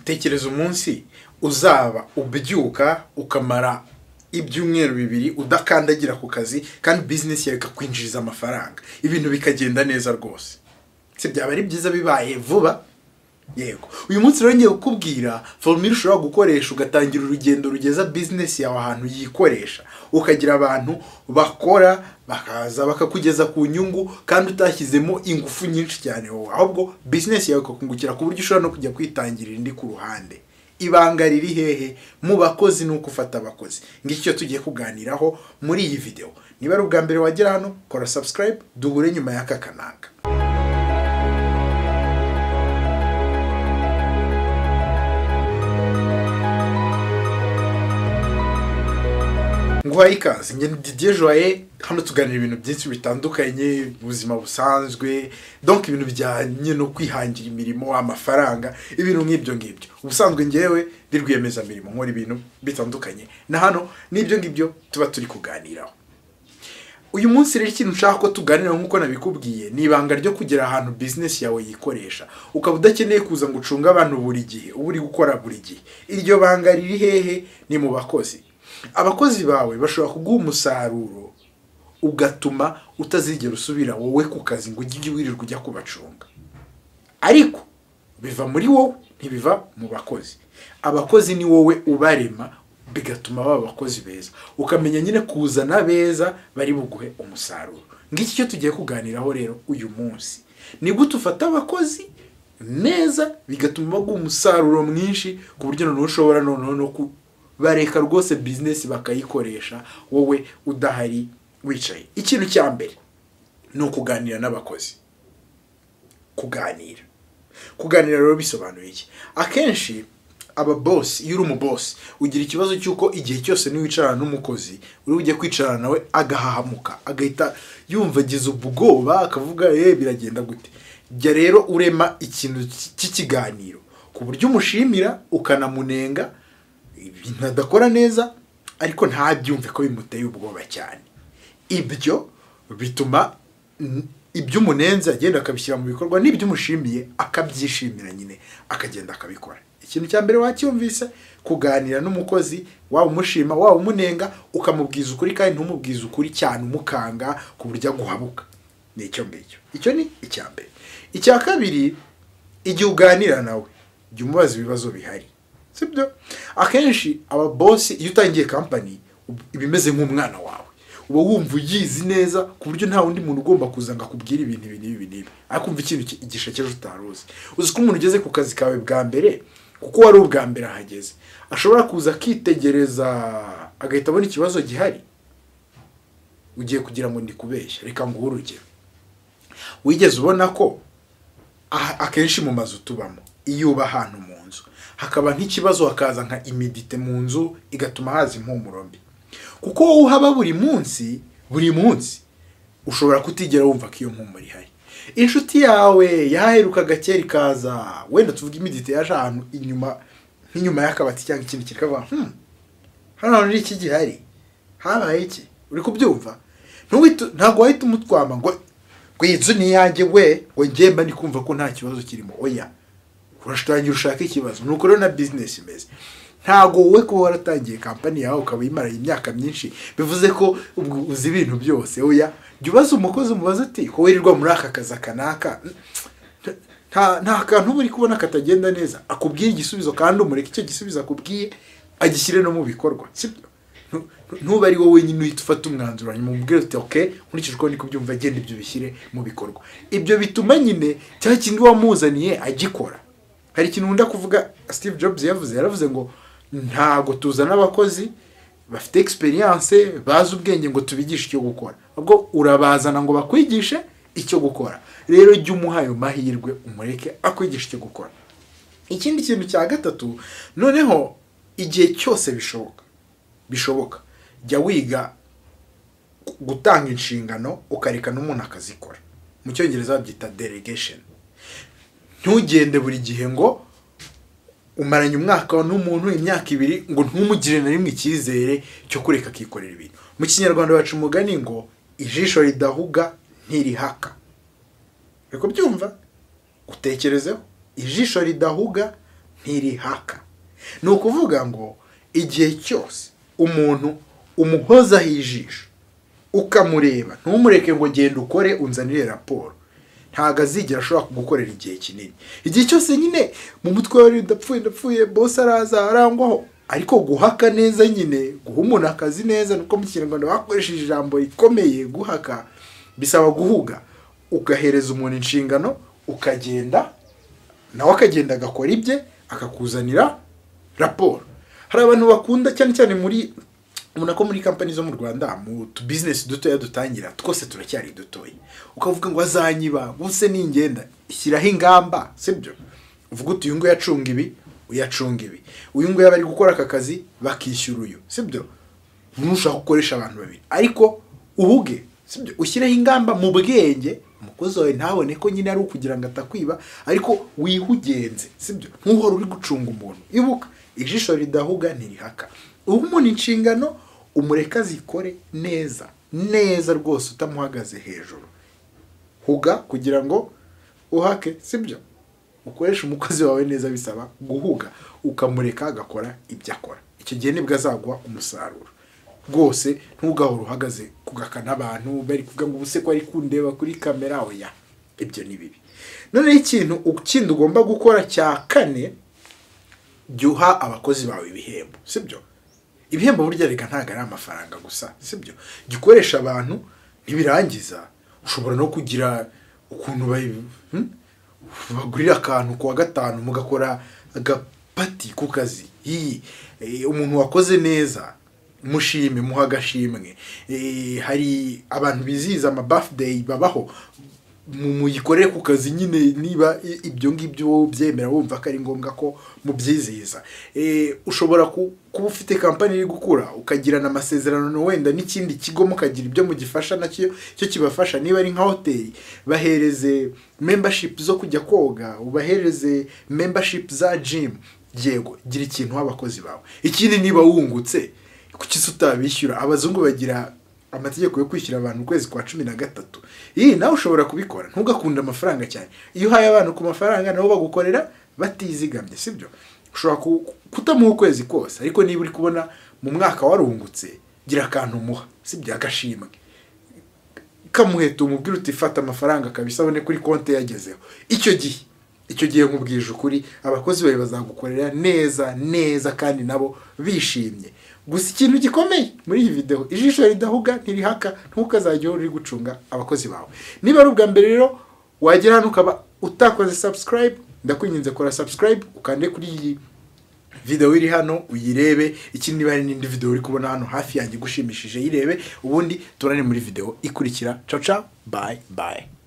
tekereza umunsi uzaba ubyuka ukamara ibyumweru bibiri udakandagira ku kazi kandi bizinesi yawe ikakwinjiriza amafaranga ibintu bikagenda neza rwose si byaba ari byiza bibaye vuba yego uyu munsi rero ngiye kukubwira formire ushobora gukoresha ugatangira urugendo rugeza bizinesi yawe ahantu yikoresha ukagira abantu bakora bakaza bakakugeza ku nyungu kandi utashyizemo ingufu nyinshi cyane wowe ahubwo bizinesi yawe ikakungukira ku buryo ushobora no kujya kwitangirira indi ku ruhande ibanga riri hehe mu bakozi ni uko ufata abakozi ngicyo tugiye kuganiraho muri iyi videwo niba ari ubwa mbere wagera hano kora subscribe duhure nyuma y'aka kanaka nguhaye ikaze njye ni Didier Joye hano tuganira ibintu byinshi bitandukanye ubuzima busanzwe donc ibintu bijyanye no kwihangira imirimo amafaranga ibintu nk'ibyo ngibyo ubusanzwe ngewe ndi rwiyemezamirimo nkora ibintu bitandukanye na hano n'ibyo ngibyo tuba turi kuganiraho uyu munsi rero ikintu nshaka ko tuganira nk'uko nabikubwiye ni ibanga ryo kugera ahantu bizinesi yawe yikoresha ukaba udakeneye kuza ngo ucunge abantu buri gihe uba uri gukora buri gihe iryo banga riri hehe ni mu bakozi abakozi bawe bashobora kuguha umusaruro ugatuma utazigera usubira wowe ku kazi ngo ujye wirirwa ujya kubacunga ariko biva muri wowe ntibiva mu bakozi abakozi ni wowe ubarema bigatuma baba abakozi beza ukamenya nyine kuzana beza bari buguhe umusaruro ngiki cyo tugiye kuganiraho rero uyu munsi ni gute ufata abakozi neza bigatuma baguha umusaruro mwinshi ku buryo noneho ushobora noneho no ku bareka rwose bizinesi bakayikoresha wowe udahari wicaye ikintu cya mbere ni ukuganira n'abakozi kuganira kuganira rero bisobanuye iki akenshi aba bosi iyo uri umubosi ugira ikibazo cy'uko igihe cyose niwicarana n'umukozi uri ujye kwicarana nawe agahahamuka agahita yumva agize ubwoba akavuga ye biragenda gute jya rero urema ikintu cy'ikiganiro ku buryo umushimira ukanamunenga ibintu adakora neza ariko ntabyumve ko bimuteye ubwoba cyane ibyo bituma ibyo umunenze agenda akabishyira mu bikorwa n'ibyo umushimiye akabyishimira nyine akagenda akabikora ikintu cya mbere wacyumvise kuganira n'umukozi waba umushima waba umunenga ukamubwiza ukuri kandi ntumubwize ukuri cyane umukanga ku buryo aguhabuka ni icyo ngicyo icyo ni icya mbere icya kabiri igihe uganira nawe jya umubaza ibibazo bihari sibyo akenshi aba bosi iyo utangiye kampani iba imeze nk'umwana wawe uba wumva uyizi neza ku buryo nta wundi muntu ugomba kuza ngo akubwire ibintu ibi n'ibi n'ibi akumva ikintu igisha cy'ejo utaruzi uzi ko umuntu ugeze ku kazi kawe bwa mbere kuko wari ubwa mbere ahageze ashobora kuza akitegereza agahita abona ikibazo gihari ugiye kugira ngo ndi kubeshya reka ngo urugero wigeze ubona ko akenshi mu mazu tubamo iyo uba ahantu mu nzu hakaba nk'ikibazo hakaza nka imidite mu nzu igatuma haza impumuro mbi kuko wowe uhaba buri munsi buri munsi ushobora kutigera wumva ko iyo mpumuro ihari inshuti yawe yahaherukaga kera ikaza wenda tuvuga imidite yaje ahantu inyuma nk'inyuma y'akabati cyangwa ikindi kintu kikavuga hano hantu iki gihari habaye iki uri kubyumva ntabwo wahita umutwama ngo ngo iyi nzu ni iyanjye we ngo ngemba ndi kumva ko nta kibazo kirimo oya urashtangira ushaka ikibazo ni uko rero na bizinesi imeze ntabwo wowe kuba waratangiye kampani yawe ukaba uyimaranye imyaka myinshi bivuze ko uzi ibintu byose oya jya ubaza umukozi umubaza ati ko wirirwa muri aka kazi aka n'aka nta kantu uba uri kubona katagenda neza akubwira igisubizo kandi umureke icyo gisubizo akubwiye agishyire no mu bikorwa ntuba ari wowe nyine uhita ufata umwanzuro hanyuma umubwire uti oke nkurikije uko ndi kubyumva agenda ibyo bishyire mu bikorwa ibyo bituma nyine cya kindi wamuzaniye agikora hari ikintu nkunda kuvuga Steve Jobs yavuze yaravuze ngo ntago tuzana abakozi bafite experience bazi ubwenge ngo tubigishe icyo gukora ubwo urabazana ngo bakwigishe icyo gukora rero jya umuha ayo mahirwe umureke akwigisha icyo gukora ikindi kintu cya gatatu noneho igihe cyose bishoboka bishoboka jya wiga gutanga inshingano ukareka n'umuntu akazikora mu cyongereza babyita delegation ntugende buri gihe ngo umaranye umwaka n'umuntu imyaka ibiri ngo ntumugire na rimwe icyizere cyo kureka akikorera ibintu mu kinyarwanda baca umugani ngo ijisho ridahuga ntirihaka reka byumva utekerezeho ijisho ridahuga ntirihaka ni ukuvuga ngo igihe cyose umuntu umuhozaho ijisho ukamureba ntumureke ngo genda ukore unzanire raporo ntabwo azigera ashobora kugukorera igihe kinini igihe cyose nyine mu mutwe wari udapfuye ndapfuye bose araza arangwaho ariko guhaka neza nyine guha umuntu akazi neza nuko mu kinyarwanda bakoresheje ijambo rikomeye guhaka bisaba guhuga ugahereza umuntu inshingano ukagenda nawe akagenda agakora ibye akakuzanira raporo hari abantu bakunda cyane cyane muri ubona ko muri kampani zo mu rwanda mu tubizinesi dutoya dutangira twose turacyari dutoya ukavuga ngo azanyiba bose ningenda shyiraho ingamba sibyo uvuga uti uyu nguyu acunga ibi uyu acunga ibi uyu nguyu bari gukora aka kazi bakishyura uyu sibyo ntushaka gukoresha abantu babiri ariko uhuge sibyo ushyireho ingamba mu bwenge umukozi wawe ntabone ko nyine ari ukugira ngo atakwiba ariko wihugenze sibyo ntuhore uri gucunga umuntu ibuka ijisho ridahuga ntirihaka uha umuntu inshingano umureka zikore neza neza rwose utamuhagaze hejuru huga kugira ngo uhake sibyo ukoresha umukozi wawe neza bisaba guhuga ukamureka agakora ibyo akora icyo gihe nibwo azagwa umusaruro rwose ntugahora uhagaze kugakana abantu bari kuvuga ngo ubuse ko ari kundeba kuri kamera oya ibyo ni bibi noneho ikintu kindi ugomba gukora cya kane jya uha abakozi bawe ibihembo sibyo ibihembo burya reka ntabwo ari amafaranga gusa sibyo jya ukoresha abantu ntibirangiza ushobora no kugira ukuntu bayi- hmm? bagurira akantu ku wa gatanu mugakora agapati ku kazi iyi eh, umuntu wakoze neza mushime muha agashimwe Eh, hari abantu bizihiza ama birthday babaho mu- muyikore ku kazi nyine niba i- ibyo ngibyo wowe ubyemera wumva ko ari ngombwa ko mubyizihiza Eh, ushobora ku- kuba ufite kampani iri gukura ukagirana amasezerano na wenda n'ikindi kigo mukagira ibyo mugifasha nacyo cyo kibafasha niba ari nka hoteli bahereze membership zo kujya koga ubahereze membership za gym yego gira ikintu uha abakozi bawe ikindi niba wungutse kuki se utabishyura abazungu bagira amategeko yo kwishyura abantu ukwezi kwa cumi na gatatu iyi nawe ushobora kubikora ntugakunde amafaranga cyane iyo uhaye abantu ku mafaranga nabo bagukorera batizigamye sibyo ushobora ku- kutamuha ukwezi kose ariko niba uri kubona mu mwaka warungutse gira akantu umuha sibyo agashimwe kamuheta umubwira uti fata amafaranga kabisa abone kuri konti yagezeho icyo gihe icyo gihe nkubwije ukuri abakozi bawe bazagukorera neza neza kandi nabo bishimye gusa ikintu gikomeye muri iyi videwo ijisho ridahuga ntirihaka ntukazajya uhora uri gucunga abakozi bawe niba ari ubwa mbere rero wagera hano ukaba utakoze subscribe ndakwinginze kora subscribe ukande kuri iyi video iri hano uyirebe ikindi niba hari n'indi video uri kubona hano hafi yanjye igushimishije yirebe ubundi tubonane muri video ikurikira ciao ciao bye bye